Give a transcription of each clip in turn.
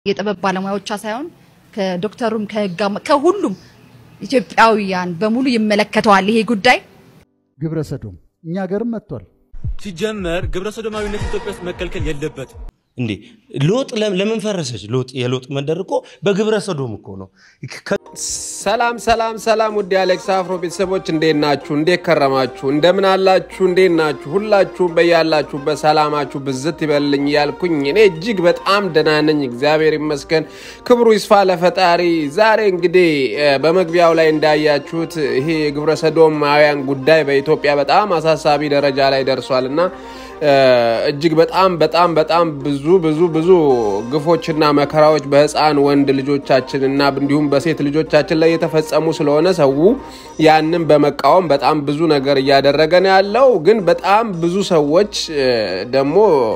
የጥበብ ባለሙያዎቿ ሳይሆን ከዶክተሩም ከህጋ ከሁሉም ኢትዮጵያውያን በሙሉ ይመለከተዋል ይሄ ጉዳይ። ግብረ ሰዶም እኛ ሀገርም መጥቷል። ሲጀመር ግብረ ሰዶማዊነት ኢትዮጵያ ውስጥ መከልከል የለበትም። እንዴ ሎጥ ለም- ለምን ፈረሰች? ሎጥ የሎጥ መንደር እኮ በግብረ ሰዶም እኮ ነው። ከ- ሰላም ሰላም ሰላም ውድ የአሌክስ አፍሮ ቤተሰቦች እንዴት ናችሁ? እንዴት ከረማችሁ? እንደምን አላችሁ? እንዴት ናችሁ? ሁላችሁም በያላችሁበት ሰላማችሁ ብዝት ይበልኝ እያልኩኝ እኔ እጅግ በጣም ደህና ነኝ፣ እግዚአብሔር ይመስገን። ክብሩ ይስፋ ለፈጣሪ። ዛሬ እንግዲህ እ፣ በመግቢያው ላይ እንዳያችሁት ይሄ የግብረ ሰዶማውያን ጉዳይ በኢትዮጵያ በጣም አሳሳቢ ደረጃ ላይ ደርሷል እና እ፣ እጅግ በጣም በጣም በጣም ብዙ ብዙ ብዙ ግፎችና መከራዎች በህፃን ወንድ ልጆቻችን እና እንዲሁም በሴት ልጆቻችን ላይ የተፈጸሙ ስለሆነ ሰው ያንን በመቃወም በጣም ብዙ ነገር እያደረገ ነው ያለው። ግን በጣም ብዙ ሰዎች እ፣ ደግሞ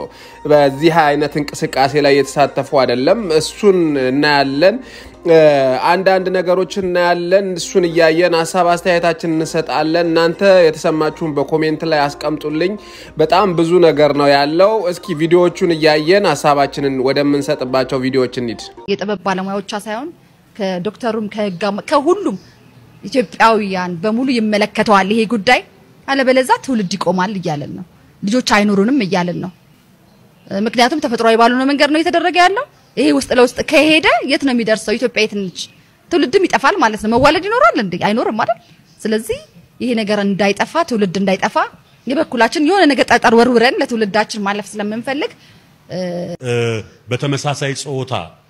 በዚህ አይነት እንቅስቃሴ ላይ የተሳተፉ አይደለም። እሱን እናያለን። እ፣ አንዳንድ ነገሮችን እናያለን። እሱን እያየን ሀሳብ አስተያየታችን እንሰጣለን። እናንተ የተሰማችሁን በኮሜንት ላይ አስቀምጡልኝ። በጣም ብዙ ነገር ነው ያለው። እስኪ ቪዲዮዎቹን እያየን ሀሳባችንን ወደምንሰጥባቸው ቪዲዮዎች እንሂድ። የጥበብ ባለሙያዎቿ ሳይሆን ከዶክተሩም ከህጋ ከሁሉም ኢትዮጵያውያን በሙሉ ይመለከተዋል ይሄ ጉዳይ። አለበለዛ ትውልድ ይቆማል እያለን ነው። ልጆች አይኖሩንም እያለን ነው። ምክንያቱም ተፈጥሯዊ ባልሆነ መንገድ ነው እየተደረገ ያለው። ይሄ ውስጥ ለውስጥ ከሄደ የት ነው የሚደርሰው? ኢትዮጵያ የት ነች? ትውልድም ይጠፋል ማለት ነው። መዋለድ ይኖራል እንዴ? አይኖርም አይደል? ስለዚህ ይሄ ነገር እንዳይጠፋ ትውልድ እንዳይጠፋ የበኩላችን የሆነ ነገር ጠጠር ወርውረን ለትውልዳችን ማለፍ ስለምንፈልግ እ፣ በተመሳሳይ ጾታ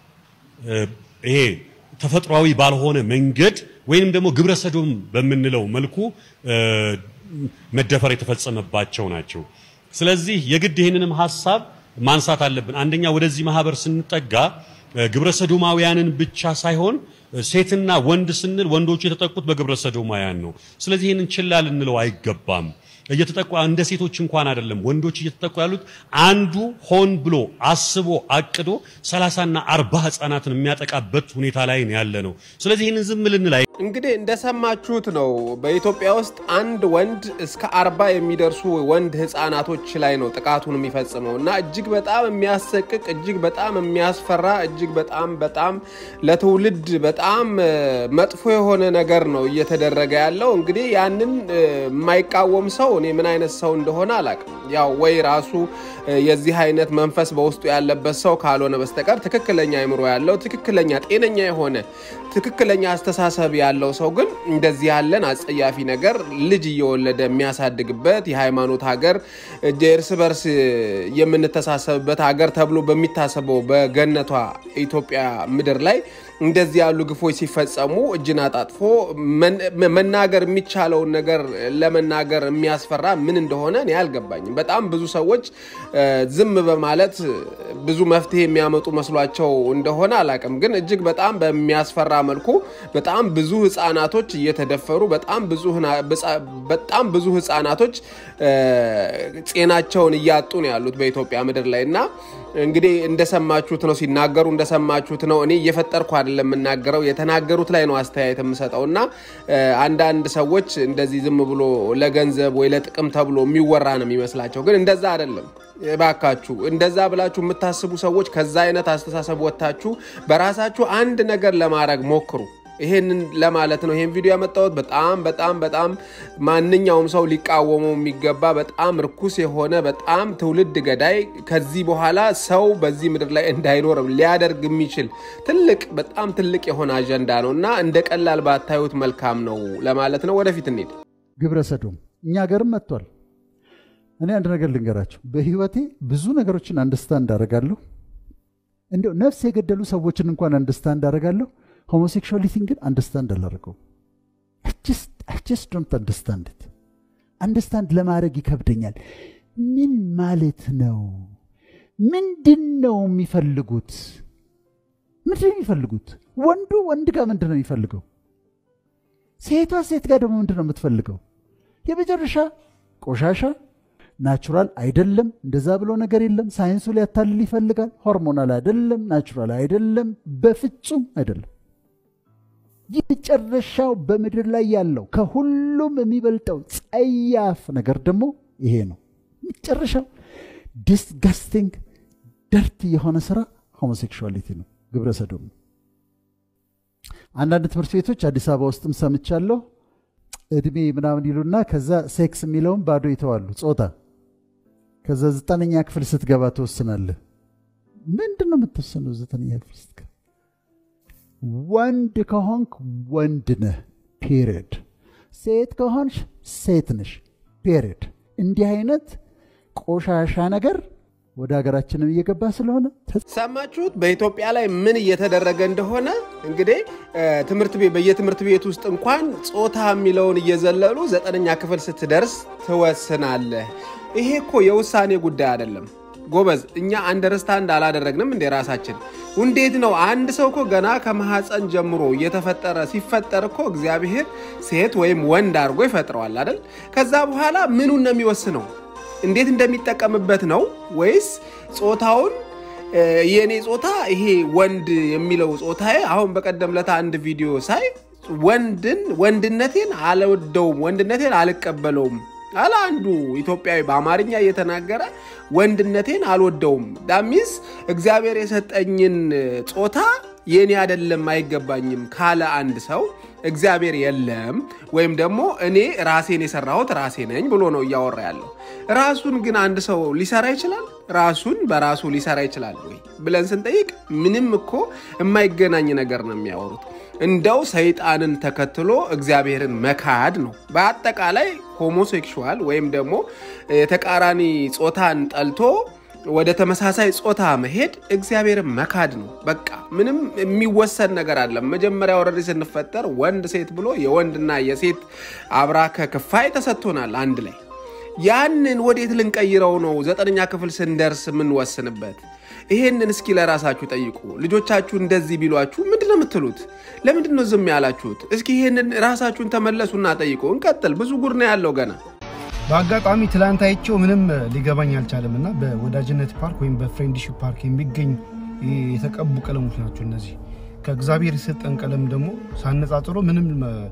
እ፣ ይሄ ተፈጥሯዊ ባልሆነ መንገድ ወይንም ደግሞ ግብረ ሰዶም በምንለው መልኩ እ፣ መደፈር የተፈጸመባቸው ናቸው። ስለዚህ የግድ ይህንንም ሀሳብ ማንሳት አለብን። አንደኛ ወደዚህ ማህበር ስንጠጋ እ፣ ግብረ ሰዶማውያንን ብቻ ሳይሆን እ፣ ሴትና ወንድ ስንል ወንዶቹ የተጠቁት በግብረ ሰዶማውያን ነው። ስለዚህ ይህንን ችላ ልንለው አይገባም። እየተጠቁ እንደ ሴቶች እንኳን አይደለም ወንዶች እየተጠቁ ያሉት አንዱ ሆን ብሎ አስቦ አቅዶ ሰላሳና አርባ ህጻናትን የሚያጠቃበት ሁኔታ ላይ ነው ያለ ነው። ስለዚህ ይህንን ዝም ልንል አይ- እንግዲህ እንደሰማችሁት ነው። በኢትዮጵያ ውስጥ አንድ ወንድ እስከ አርባ የሚደርሱ ወንድ ህፃናቶች ላይ ነው ጥቃቱን የሚፈጽመው እና እጅግ በጣም የሚያሰቅቅ እጅግ በጣም የሚያስፈራ እጅግ በጣም በጣም ለትውልድ በጣም እ፣ መጥፎ የሆነ ነገር ነው እየተደረገ ያለው። እንግዲህ ያንን እ፣ የማይቃወም ሰው እኔ ምን አይነት ሰው እንደሆነ አላውቅም። ያው ወይ ራሱ እ፣ የዚህ አይነት መንፈስ በውስጡ ያለበት ሰው ካልሆነ በስተቀር ትክክለኛ አይምሮ ያለው ትክክለኛ ጤነኛ የሆነ ትክክለኛ አስተሳሰብ ያለው ሰው ግን እንደዚህ ያለን አጸያፊ ነገር ልጅ እየወለደ የሚያሳድግበት የሃይማኖት ሀገር እጅ እርስ በርስ የምንተሳሰብበት ሀገር ተብሎ በሚታሰበው በገነቷ ኢትዮጵያ ምድር ላይ እንደዚህ ያሉ ግፎች ሲፈጸሙ እጅን አጣጥፎ መን- መናገር የሚቻለውን ነገር ለመናገር የሚያስፈራ ምን እንደሆነ እኔ አልገባኝም። በጣም ብዙ ሰዎች እ፣ ዝም በማለት ብዙ መፍትሄ የሚያመጡ መስሏቸው እንደሆነ አላውቅም። ግን እጅግ በጣም በሚያስፈራ መልኩ በጣም ብዙ ህጻናቶች እየተደፈሩ በጣም ብዙ ህና- ብጻ- በጣም ብዙ ህጻናቶች እ፣ ጤናቸውን እያጡ ነው ያሉት በኢትዮጵያ ምድር ላይ እና እንግዲህ እንደሰማችሁት ነው ሲናገሩ እንደሰማችሁት ነው። እኔ እየፈጠርኩ አይደለም የምናገረው የተናገሩት ላይ ነው አስተያየት የምሰጠው እና እ፣ አንዳንድ ሰዎች እንደዚህ ዝም ብሎ ለገንዘብ ወይ ለጥቅም ተብሎ የሚወራ ነው የሚመስላቸው፣ ግን እንደዛ አይደለም። እባካችሁ እንደዛ ብላችሁ የምታስቡ ሰዎች ከዛ አይነት አስተሳሰብ ወጥታችሁ በራሳችሁ አንድ ነገር ለማድረግ ሞክሩ። ይሄንን ለማለት ነው ይሄን ቪዲዮ ያመጣሁት። በጣም በጣም በጣም ማንኛውም ሰው ሊቃወመው የሚገባ በጣም ርኩስ የሆነ በጣም ትውልድ ገዳይ ከዚህ በኋላ ሰው በዚህ ምድር ላይ እንዳይኖር ሊያደርግ የሚችል ትልቅ በጣም ትልቅ የሆነ አጀንዳ ነው እና እንደ ቀላል ባታዩት መልካም ነው ለማለት ነው። ወደፊት እንሂድ። ግብረ ሰዶም እኛ ሀገርም መጥቷል። እኔ አንድ ነገር ልንገራቸው። በህይወቴ ብዙ ነገሮችን አንደርስታንድ አደርጋለሁ። እንዲያው ነፍስ የገደሉ ሰዎችን እንኳን አንደርስታንድ አደርጋለሁ። ሆሞሴክሹዋሊቲን ግን አንደርስታንድ አላደርገውም። ጀስት ዶንት አንደርስታንድ ኢት። አንደርስታንድ ለማድረግ ይከብደኛል። ምን ማለት ነው? ምንድን ነው የሚፈልጉት? ምንድን ነው የሚፈልጉት? ወንዱ ወንድ ጋር ምንድን ነው የሚፈልገው? ሴቷ ሴት ጋር ደግሞ ምንድን ነው የምትፈልገው? የመጨረሻ ቆሻሻ ናቹራል አይደለም። እንደዛ ብሎ ነገር የለም። ሳይንሱ ሊያታልል ይፈልጋል። ሆርሞናል አይደለም፣ ናቹራል አይደለም፣ በፍጹም አይደለም። የመጨረሻው በምድር ላይ ያለው ከሁሉም የሚበልጠው ጸያፍ ነገር ደግሞ ይሄ ነው። መጨረሻው ዲስጋስቲንግ ደርት የሆነ ስራ ሆሞሴክሹዋሊቲ ነው። ግብረ ሰዶም ነው። አንዳንድ ትምህርት ቤቶች አዲስ አበባ ውስጥም ሰምቻለሁ እድሜ ምናምን ይሉና ከዛ ሴክስ የሚለውን ባዶ ይተዋሉ፣ ጾታ። ከዛ ዘጠነኛ ክፍል ስትገባ ትወስናለህ። ምንድን ነው የምትወስነው? ዘጠነኛ ክፍል ስትገባ ወንድ ከሆንክ ወንድ ነህ፣ ፔሪድ። ሴት ከሆንሽ ሴት ነሽ፣ ፔሪድ። እንዲህ አይነት ቆሻሻ ነገር ወደ ሀገራችንም እየገባ ስለሆነ ሰማችሁት? በኢትዮጵያ ላይ ምን እየተደረገ እንደሆነ እንግዲህ ትምህርት ቤት በየትምህርት ቤት ውስጥ እንኳን ጾታ የሚለውን እየዘለሉ ዘጠነኛ ክፍል ስትደርስ ትወስናለህ። ይሄ እኮ የውሳኔ ጉዳይ አይደለም ጎበዝ። እኛ አንደርስታንድ አላደረግንም እንደ ራሳችን። እንዴት ነው አንድ ሰው እኮ ገና ከማህፀን ጀምሮ እየተፈጠረ ሲፈጠር እኮ እግዚአብሔር ሴት ወይም ወንድ አድርጎ ይፈጥረዋል አይደል? ከዛ በኋላ ምኑን ነው የሚወስነው? እንዴት እንደሚጠቀምበት ነው ወይስ ጾታውን የእኔ ጾታ ይሄ ወንድ የሚለው ጾታዬ አሁን በቀደም ለታ አንድ ቪዲዮ ሳይ ወንድን ወንድነቴን አልወደውም ወንድነቴን አልቀበለውም አለ አንዱ ኢትዮጵያዊ በአማርኛ እየተናገረ ወንድነቴን አልወደውም ዳሚስ እግዚአብሔር የሰጠኝን ጾታ የኔ አይደለም አይገባኝም ካለ አንድ ሰው እግዚአብሔር የለም ወይም ደግሞ እኔ ራሴን የሰራሁት ራሴ ነኝ ብሎ ነው እያወራ ያለው። ራሱን ግን አንድ ሰው ሊሰራ ይችላል? ራሱን በራሱ ሊሰራ ይችላል ወይ ብለን ስንጠይቅ ምንም እኮ የማይገናኝ ነገር ነው የሚያወሩት። እንደው ሰይጣንን ተከትሎ እግዚአብሔርን መካድ ነው። በአጠቃላይ ሆሞሴክሹዋል ወይም ደግሞ የተቃራኒ ጾታን ጠልቶ ወደ ተመሳሳይ ጾታ መሄድ እግዚአብሔርን መካድ ነው። በቃ ምንም የሚወሰን ነገር አለም። መጀመሪያ ወረድ ስንፈጠር ወንድ ሴት ብሎ የወንድና የሴት አብራከ ክፋይ ተሰጥቶናል አንድ ላይ። ያንን ወዴት ልንቀይረው ነው? ዘጠነኛ ክፍል ስንደርስ የምንወስንበት ይሄንን እስኪ ለራሳችሁ ጠይቁ። ልጆቻችሁ እንደዚህ ቢሏችሁ ምንድን ነው የምትሉት? ለምንድን ነው ዝም ያላችሁት? እስኪ ይሄንን ራሳችሁን ተመለሱና ጠይቁ። እንቀጥል። ብዙ ጉድ ነው ያለው ገና። በአጋጣሚ ትላንት አይቼው ምንም ሊገባኝ አልቻለም እና በወዳጅነት ፓርክ ወይም በፍሬንድሺፕ ፓርክ የሚገኝ የተቀቡ ቀለሞች ናቸው እነዚህ። ከእግዚአብሔር የሰጠን ቀለም ደግሞ ሳነጻጽሮ ምንም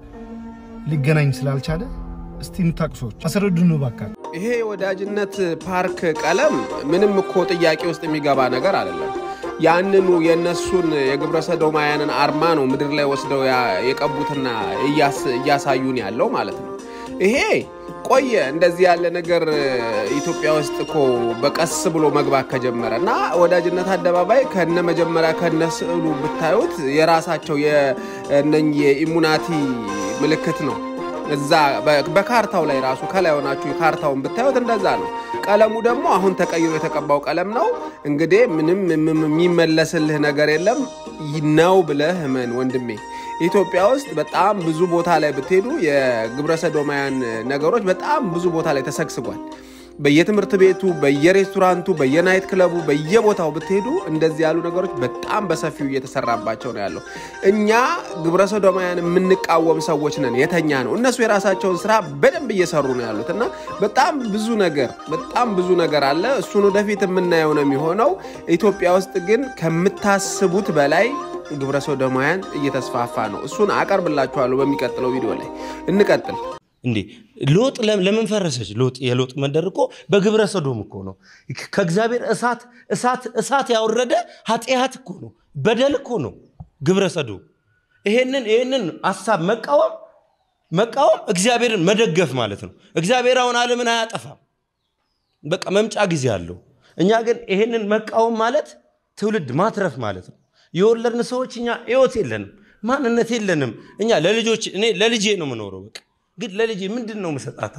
ሊገናኝ ስላልቻለ እስቲ የምታውቁ ሰዎች አስረዱን እባካችሁ። ይሄ የወዳጅነት ፓርክ ቀለም ምንም እኮ ጥያቄ ውስጥ የሚገባ ነገር አይደለም። ያንኑ የእነሱን የግብረ ሰዶማውያንን አርማ ነው ምድር ላይ ወስደው የቀቡትና እያሳዩን ያለው ማለት ነው። ይሄ ቆየ እንደዚህ ያለ ነገር ኢትዮጵያ ውስጥ እኮ በቀስ ብሎ መግባት ከጀመረ እና ወዳጅነት አደባባይ ከነ መጀመሪያ ከነ ስዕሉ ብታዩት የራሳቸው የእነኝህ የኢሙናቲ ምልክት ነው። እዛ በካርታው ላይ ራሱ ከላይ ሆናችሁ ካርታውን ብታዩት እንደዛ ነው። ቀለሙ ደግሞ አሁን ተቀይሮ የተቀባው ቀለም ነው። እንግዲህ ምንም የሚመለስልህ ነገር የለም ነው ብለህ እመን ወንድሜ። ኢትዮጵያ ውስጥ በጣም ብዙ ቦታ ላይ ብትሄዱ የግብረ ሰዶማውያን ነገሮች በጣም ብዙ ቦታ ላይ ተሰግስጓል። በየትምህርት ቤቱ፣ በየሬስቶራንቱ፣ በየናይት ክለቡ፣ በየቦታው ብትሄዱ እንደዚህ ያሉ ነገሮች በጣም በሰፊው እየተሰራባቸው ነው ያለው። እኛ ግብረ ሰዶማውያን የምንቃወም ሰዎች ነን የተኛ ነው። እነሱ የራሳቸውን ስራ በደንብ እየሰሩ ነው ያሉት እና በጣም ብዙ ነገር በጣም ብዙ ነገር አለ። እሱን ወደፊት የምናየው ነው የሚሆነው። ኢትዮጵያ ውስጥ ግን ከምታስቡት በላይ ግብረ ሰዶማውያን እየተስፋፋ ነው። እሱን አቀርብላችኋለሁ በሚቀጥለው ቪዲዮ ላይ። እንቀጥል። እንዴ ሎጥ ለምን ፈረሰች? ሎጥ የሎጥ መንደር እኮ በግብረ ሰዶም እኮ ነው። ከእግዚአብሔር እሳት እሳት እሳት ያወረደ ኃጢአት እኮ ነው፣ በደል እኮ ነው ግብረ ሰዶም። ይሄንን ይሄንን ሀሳብ መቃወም መቃወም እግዚአብሔርን መደገፍ ማለት ነው። እግዚአብሔር አሁን ዓለምን አያጠፋም፣ በቃ መምጫ ጊዜ አለው። እኛ ግን ይሄንን መቃወም ማለት ትውልድ ማትረፍ ማለት ነው። የወለድን ሰዎች እኛ ህይወት የለንም፣ ማንነት የለንም። እኛ ለልጆች እኔ ለልጄ ነው የምኖረው በቃ ግን ለልጄ ምንድን ነው መሰጣታ?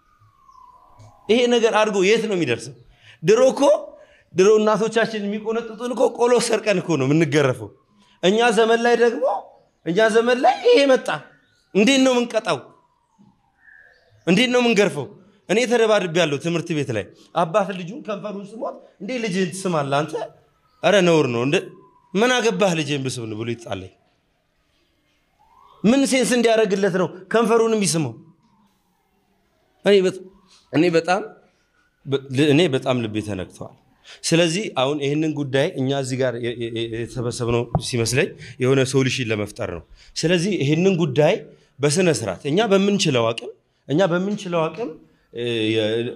ይሄ ነገር አድርጎ የት ነው የሚደርሰው? ድሮ እኮ ድሮ እናቶቻችን የሚቆነጥጡን እኮ ቆሎ ሰርቀን እኮ ነው የምንገረፈው። እኛ ዘመን ላይ ደግሞ እኛ ዘመን ላይ ይሄ መጣ። እንዴት ነው የምንቀጣው? እንዴት ነው የምንገርፈው? እኔ ተደባድቤ ያለው ትምህርት ቤት ላይ አባት ልጁን ከንፈሩን ስሞት እንዴ ልጅህን ትስማለህ አንተ? ኧረ ነውር ነው። ምን አገባህ ልጅህን ብስብን ብሎ ይጣለኝ። ምን ሴንስ እንዲያደርግለት ነው ከንፈሩን የሚስመው? እኔ በጣም እኔ በጣም ልቤ ተነክተዋል። ስለዚህ አሁን ይህንን ጉዳይ እኛ እዚህ ጋር የተሰበሰብነው ሲመስለኝ የሆነ ሶሉሽን ለመፍጠር ነው። ስለዚህ ይህንን ጉዳይ በስነ ስርዓት እኛ በምንችለው አቅም እኛ በምንችለው አቅም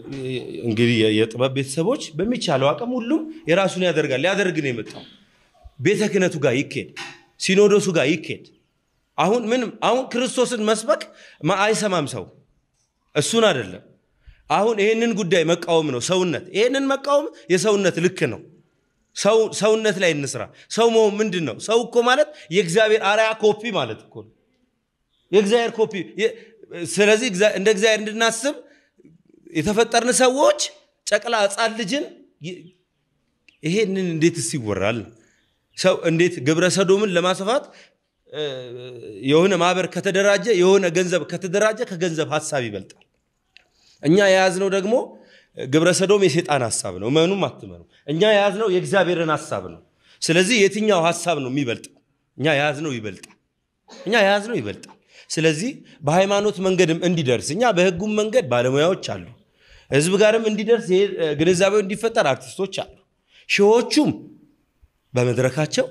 እንግዲህ የጥበብ ቤተሰቦች በሚቻለው አቅም ሁሉም የራሱን ያደርጋል ሊያደርግ ነው የመጣው ቤተ ክህነቱ ጋር ይኬድ፣ ሲኖዶሱ ጋር ይኬድ። አሁን ምንም አሁን ክርስቶስን መስበክ ማ- አይሰማም ሰው እሱን አይደለም። አሁን ይህንን ጉዳይ መቃወም ነው ሰውነት። ይህንን መቃወም የሰውነት ልክ ነው። ሰው ሰውነት ላይ እንስራ። ሰው መሆን ምንድን ነው? ሰው እኮ ማለት የእግዚአብሔር አርያ ኮፒ ማለት እኮ ነው። የእግዚአብሔር ኮፒ። የ- ስለዚህ እግዚአ- እንደ እግዚአብሔር እንድናስብ የተፈጠርን ሰዎች ጨቅላ ሕፃን ልጅን ይ- ይሄንን እንዴትስ ይወራል? ሰው እንዴት ግብረ ሰዶምን ለማስፋት እ፣ የሆነ ማህበር ከተደራጀ የሆነ ገንዘብ ከተደራጀ ከገንዘብ ሀሳብ ይበልጣል። እኛ የያዝነው ደግሞ ግብረ ሰዶም የሴጣን ሀሳብ ነው። እመኑም አትመኑ። እኛ የያዝነው የእግዚአብሔርን ሀሳብ ነው። ስለዚህ የትኛው ሀሳብ ነው የሚበልጠው? እኛ የያዝነው ይበልጣል። እኛ የያዝነው ይበልጣል። ስለዚህ በሃይማኖት መንገድም እንዲደርስ እኛ በህጉም መንገድ ባለሙያዎች አሉ። ህዝብ ጋርም እንዲደርስ ይሄ እ፣ ግንዛቤው እንዲፈጠር አርቲስቶች አሉ። ሺዎቹም በመድረካቸው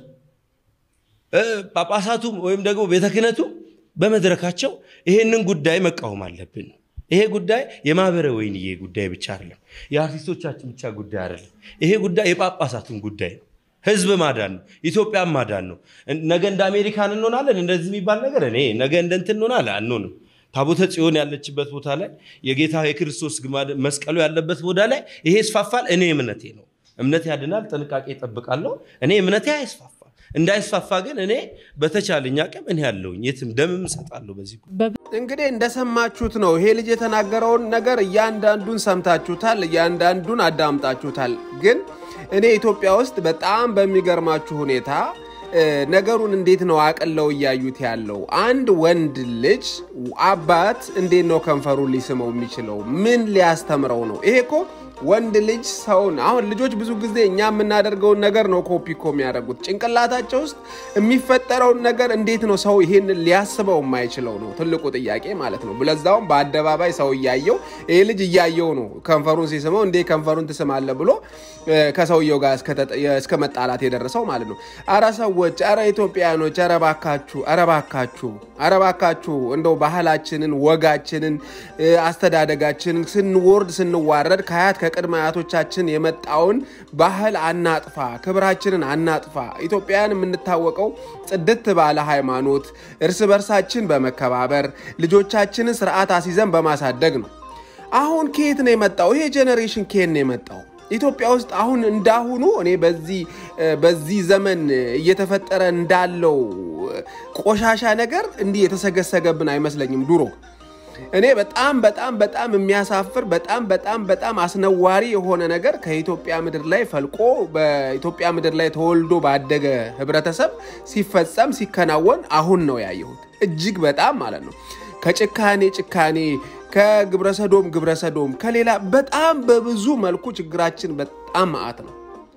እ፣ ጳጳሳቱም ወይም ደግሞ ቤተ ክህነቱ በመድረካቸው ይሄንን ጉዳይ መቃወም አለብን። ይሄ ጉዳይ የማህበረ ወይንዬ ጉዳይ ብቻ አይደለም፣ የአርቲስቶቻችን ብቻ ጉዳይ አይደለም። ይሄ ጉዳይ የጳጳሳቱን ጉዳይ ነው። ህዝብ ማዳን ነው። ኢትዮጵያን ማዳን ነው። እን- ነገ እንደ አሜሪካን እንሆናለን እንደዚህ የሚባል ነገር እኔ ነገ እንደ እንትን እንሆናለን አንሆንም። ታቦተ ጽዮን ያለችበት ቦታ ላይ የጌታ የክርስቶስ ግማደ መስቀሉ ያለበት ቦታ ላይ ይሄ ይስፋፋል። እኔ እምነቴ ነው። እምነት ያድናል። ጥንቃቄ ይጠብቃለሁ። እኔ እምነቴ አይስፋፋ እንዳይስፋፋ ግን እኔ በተቻለኝ አቅም እኔ ያለውኝ የትም ደምም እሰጣለሁ በዚህ እንግዲህ እንደሰማችሁት ነው። ይሄ ልጅ የተናገረውን ነገር እያንዳንዱን ሰምታችሁታል፣ እያንዳንዱን አዳምጣችሁታል። ግን እኔ ኢትዮጵያ ውስጥ በጣም በሚገርማችሁ ሁኔታ እ፣ ነገሩን እንዴት ነው አቅለው እያዩት ያለው? አንድ ወንድ ልጅ አባት እንዴት ነው ከንፈሩን ሊስመው የሚችለው? ምን ሊያስተምረው ነው? ይሄ እኮ ወንድ ልጅ ሰውን አሁን ልጆች ብዙ ጊዜ እኛ የምናደርገውን ነገር ነው ኮፒ እኮ የሚያደርጉት። ጭንቅላታቸው ውስጥ የሚፈጠረውን ነገር እንዴት ነው ሰው ይሄንን ሊያስበው የማይችለው ነው ትልቁ ጥያቄ ማለት ነው። ለዛውም በአደባባይ ሰው እያየው ይሄ ልጅ እያየው ነው ከንፈሩን ሲስመው እንዴ ከንፈሩን ትስማለ ብሎ እ፣ ከሰውየው ጋር እስከ- እስከ መጣላት የደረሰው ማለት ነው። አረ ሰዎች፣ አረ ኢትዮጵያኖች፣ አረ ባካችሁ፣ አረ ባካችሁ፣ አረ ባካችሁ እንደው ባህላችንን ወጋችንን እ፣ አስተዳደጋችንን ስንወርድ ስንዋረድ ከአያት ከቅድመ አያቶቻችን የመጣውን ባህል አናጥፋ፣ ክብራችንን አናጥፋ። ኢትዮጵያን የምንታወቀው ጽድት ባለ ሃይማኖት፣ እርስ በርሳችን በመከባበር ልጆቻችንን ስርዓት አስይዘን በማሳደግ ነው። አሁን ከየት ነው የመጣው ይሄ ጄኔሬሽን? ከየት ነው የመጣው? ኢትዮጵያ ውስጥ አሁን እንዳሁኑ እኔ በዚህ እ፣ በዚህ ዘመን እየተፈጠረ እንዳለው እ፣ ቆሻሻ ነገር እንዲህ የተሰገሰገብን አይመስለኝም ድሮ እኔ በጣም በጣም በጣም የሚያሳፍር በጣም በጣም በጣም አስነዋሪ የሆነ ነገር ከኢትዮጵያ ምድር ላይ ፈልቆ በኢትዮጵያ ምድር ላይ ተወልዶ ባደገ ህብረተሰብ ሲፈጸም ሲከናወን አሁን ነው ያየሁት። እጅግ በጣም ማለት ነው ከጭካኔ ጭካኔ ከግብረሰዶም ግብረሰዶም ከሌላ በጣም በብዙ መልኩ ችግራችን በጣም መዓት ነው።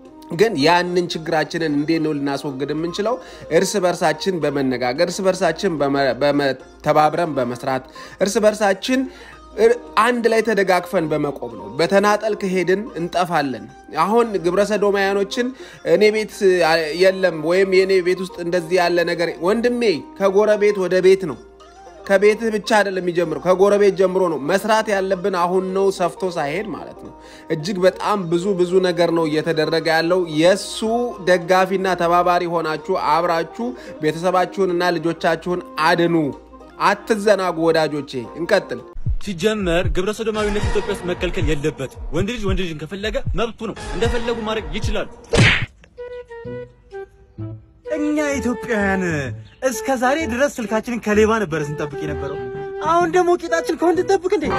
ግን ያንን ችግራችንን እንዴት ነው ልናስወግድ የምንችለው? እርስ በርሳችን በመነጋገር እርስ በርሳችን በመ- በመ- ተባብረን በመስራት እርስ በርሳችን እር- አንድ ላይ ተደጋግፈን በመቆም ነው። በተናጠል ከሄድን እንጠፋለን። አሁን ግብረ ሰዶማያኖችን እኔ ቤት አ, የለም ወይም የእኔ ቤት ውስጥ እንደዚህ ያለ ነገር ወንድሜ ከጎረቤት ወደ ቤት ነው ከቤትህ ብቻ አይደለም የሚጀምረው፣ ከጎረቤት ጀምሮ ነው መስራት ያለብን። አሁን ነው ሰፍቶ ሳይሄድ ማለት ነው። እጅግ በጣም ብዙ ብዙ ነገር ነው እየተደረገ ያለው። የእሱ ደጋፊና ተባባሪ ሆናችሁ አብራችሁ ቤተሰባችሁንና ልጆቻችሁን አድኑ። አትዘናጉ ወዳጆቼ። እንቀጥል። ሲጀመር ግብረ ሰዶማዊነት ኢትዮጵያ ውስጥ መከልከል የለበትም። ወንድ ልጅ ወንድ ልጅን ከፈለገ መብቱ ነው፣ እንደፈለጉ ማድረግ ይችላሉ። እኛ ኢትዮጵያውያን እስከ ዛሬ ድረስ ስልካችንን ከሌባ ነበረ ስንጠብቅ የነበረው። አሁን ደግሞ ቂጣችን ከወንድ እንጠብቅ እንዴ?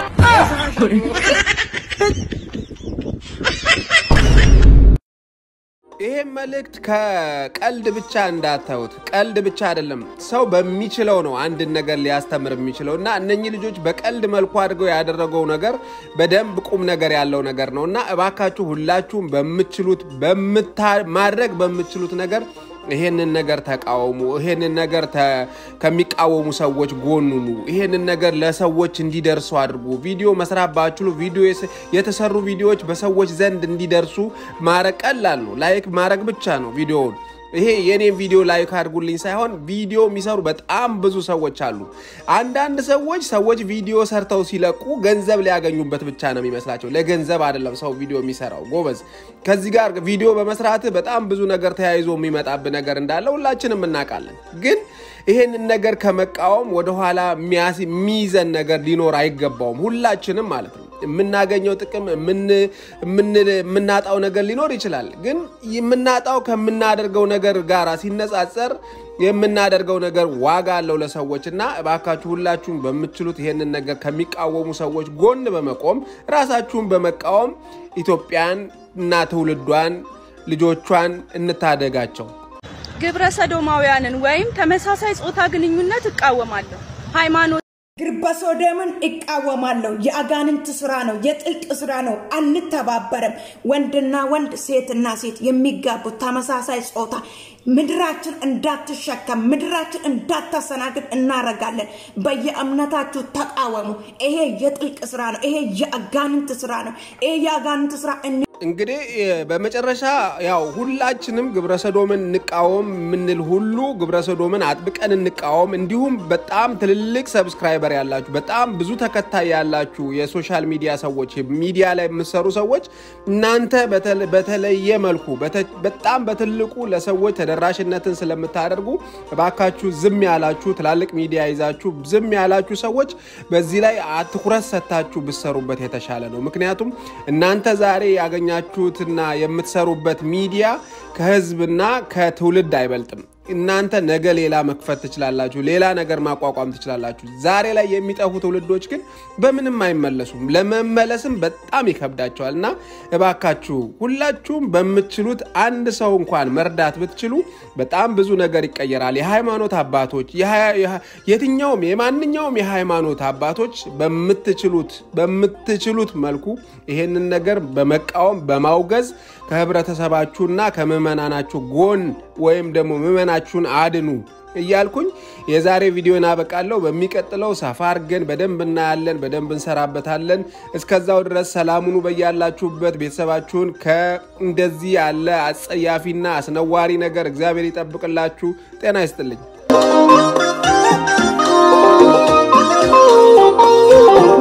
ይሄም መልእክት ከቀልድ ብቻ እንዳታዩት። ቀልድ ብቻ አይደለም፣ ሰው በሚችለው ነው አንድን ነገር ሊያስተምር የሚችለው እና እነኚህ ልጆች በቀልድ መልኩ አድርገው ያደረገው ነገር በደንብ ቁም ነገር ያለው ነገር ነው እና እባካችሁ ሁላችሁም በምችሉት በምታ- ማድረግ በምችሉት ነገር ይሄንን ነገር ተቃወሙ። ይሄንን ነገር ተ- ከሚቃወሙ ሰዎች ጎኑኑ። ይሄንን ነገር ለሰዎች እንዲደርሱ አድርጉ። ቪዲዮ መስራት ባችሉ ቪዲዮ የስ- የተሰሩ ቪዲዮዎች በሰዎች ዘንድ እንዲደርሱ ማድረግ ቀላል ነው። ላይክ ማድረግ ብቻ ነው ቪዲዮውን ይሄ የኔን ቪዲዮ ላይክ አድርጉልኝ ሳይሆን ቪዲዮ የሚሰሩ በጣም ብዙ ሰዎች አሉ። አንዳንድ ሰዎች ሰዎች ቪዲዮ ሰርተው ሲለቁ ገንዘብ ሊያገኙበት ብቻ ነው የሚመስላቸው። ለገንዘብ አይደለም ሰው ቪዲዮ የሚሰራው ጎበዝ። ከዚህ ጋር ቪዲዮ በመስራት በጣም ብዙ ነገር ተያይዞ የሚመጣብ ነገር እንዳለ ሁላችንም እናውቃለን። ግን ይሄንን ነገር ከመቃወም ወደኋላ የሚይዘን ነገር ሊኖር አይገባውም። ሁላችንም ማለት ነው የምናገኘው ጥቅም የምናጣው ነገር ሊኖር ይችላል። ግን የምናጣው ከምናደርገው ነገር ጋር ሲነጻጸር የምናደርገው ነገር ዋጋ አለው ለሰዎች እና እባካችሁ ሁላችሁም በምትችሉት ይሄንን ነገር ከሚቃወሙ ሰዎች ጎን በመቆም ራሳችሁን በመቃወም ኢትዮጵያን እና ትውልዷን ልጆቿን እንታደጋቸው። ግብረ ሰዶማውያንን ወይም ተመሳሳይ ጾታ ግንኙነት እቃወማለሁ። ሃይማኖት ግብረ ሰዶምን እቃወማለሁ። የአጋንንት ስራ ነው፣ የጥልቅ ስራ ነው። አንተባበርም። ወንድና ወንድ፣ ሴትና ሴት የሚጋቡት ተመሳሳይ ጾታ ምድራችን እንዳትሸከም ምድራችን እንዳታሰናግድ እናረጋለን። በየእምነታችሁ ተቃወሙ። ይሄ የጥልቅ ስራ ነው። ይሄ የአጋንንት ስራ ነው። ይሄ የአጋንንት ስራ እንግዲህ በመጨረሻ ያው ሁላችንም ግብረሰዶምን እንቃወም የምንል ሁሉ ግብረሰዶምን አጥብቀን እንቃወም። እንዲሁም በጣም ትልልቅ ሰብስክራይበር ያላችሁ በጣም ብዙ ተከታይ ያላችሁ የሶሻል ሚዲያ ሰዎች ሚዲያ ላይ የምትሰሩ ሰዎች እናንተ በተለየ መልኩ በጣም በትልቁ ለሰዎች ተደራሽነትን ስለምታደርጉ እባካችሁ ዝም ያላችሁ ትላልቅ ሚዲያ ይዛችሁ ዝም ያላችሁ ሰዎች በዚህ ላይ ትኩረት ሰጥታችሁ ብሰሩበት የተሻለ ነው። ምክንያቱም እናንተ ዛሬ ያገኛ ያገኛችሁትና የምትሰሩበት ሚዲያ ከህዝብና ከትውልድ አይበልጥም። እናንተ ነገ ሌላ መክፈት ትችላላችሁ፣ ሌላ ነገር ማቋቋም ትችላላችሁ። ዛሬ ላይ የሚጠፉ ትውልዶች ግን በምንም አይመለሱም፣ ለመመለስም በጣም ይከብዳቸዋል። እና እባካችሁ ሁላችሁም በምትችሉት አንድ ሰው እንኳን መርዳት ብትችሉ በጣም ብዙ ነገር ይቀየራል። የሃይማኖት አባቶች፣ የትኛውም የማንኛውም የሃይማኖት አባቶች በምትችሉት በምትችሉት መልኩ ይሄንን ነገር በመቃወም በማውገዝ ከህብረተሰባችሁና ከምዕመናናችሁ ጎን ወይም ደግሞ ምዕመናችሁን አድኑ እያልኩኝ የዛሬ ቪዲዮን አበቃለሁ። በሚቀጥለው ሰፋ አድርገን በደንብ እናያለን፣ በደንብ እንሰራበታለን። እስከዛው ድረስ ሰላሙኑ በያላችሁበት ቤተሰባችሁን ከእንደዚህ ያለ አጸያፊና አስነዋሪ ነገር እግዚአብሔር ይጠብቅላችሁ። ጤና ይስጥልኝ።